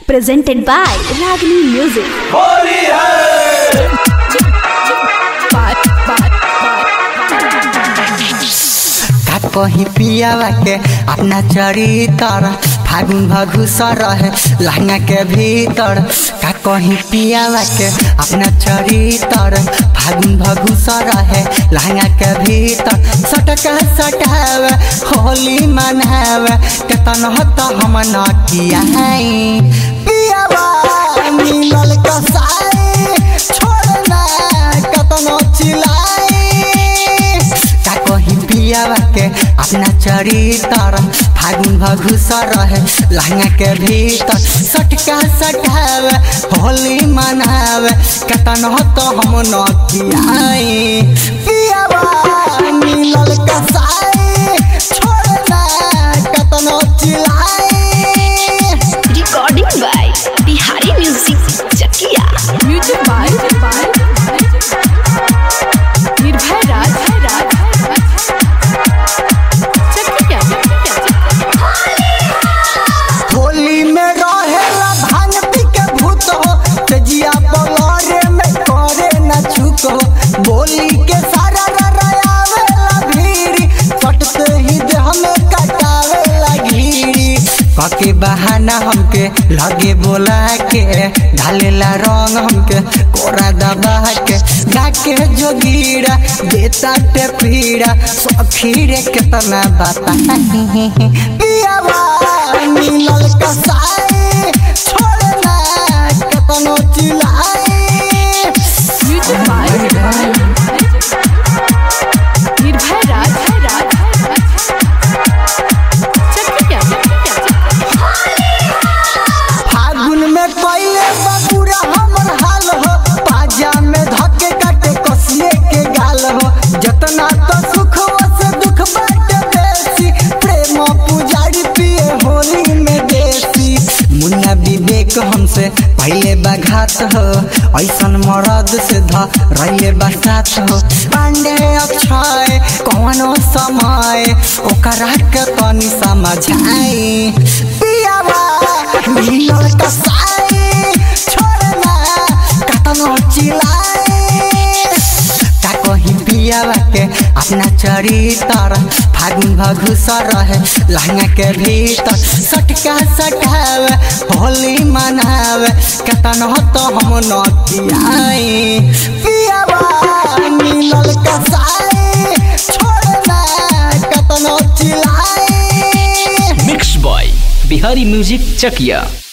presented by Ragini Music. Holi है का कहीं पियावा के अपना चरितर फागुन भघुस रहे लहंगा के भीतर का कहीं पियावा के अपना चरितर फागुन भघुस रहे लहंगा के भीतर सटका सटावे होली मनावे केतन हत हम न किया पियावा मिलल कसाई छोड़ना कतनो चिल्लाई का कहीं पियावा के अपना चरितर फागुन भघुस रहे लहंगा के भीतर सटका सटावे होली मनावे कतन हो तो हम न कियाई पियावा मिलल कसाई छोड़ना कतनो चिल्लाई Recording by Bihari Music Chakia. Music by Nirbhay Raj Chakriya Holi में रहेला भांग पी के भूत हो तेजिया बलरे में करे न छुक हो बोली के सारा ररायावेला भीड़ी कटते ही देह में कटावेला घीड़ी कके बहाना हमके लगे बोला के ढालेला रंग हमके कोरा दबा के डाके जोगीरा देता ते पीड़ा सखीरे केतना बाता पियावा मिलल कसाई छोड़ना केतनो चिल्लाई म्यूजिक बाय निर्भय राज चक्रिया फागुन में पहले बबूरा हमर हाल हो पाजा में धके काटे कसिए के गाल हो जतना तो सुख से दुख बाटे बेसी प्रेम पुजारी पिए होली में देसी मुन्ना विवेक हमसे पहले बघात हो ऐसन मरद से ध रहिले बसात हो पांडे अक्षय कौनो समय ओकरा के तनी समझाई पियावा मिलल कसाई छोड़ना कतनो चिल्लाई का कहीं पियावा के अपना चरितर फागुन भघुस रहे लहंगा के भीतर सटका सटावे होली मनावे केतन हो तो हम न कियाई पियावा मिलल कसाई छोड़ना कतनो चिल्लाई mix by Bihari music Chakiya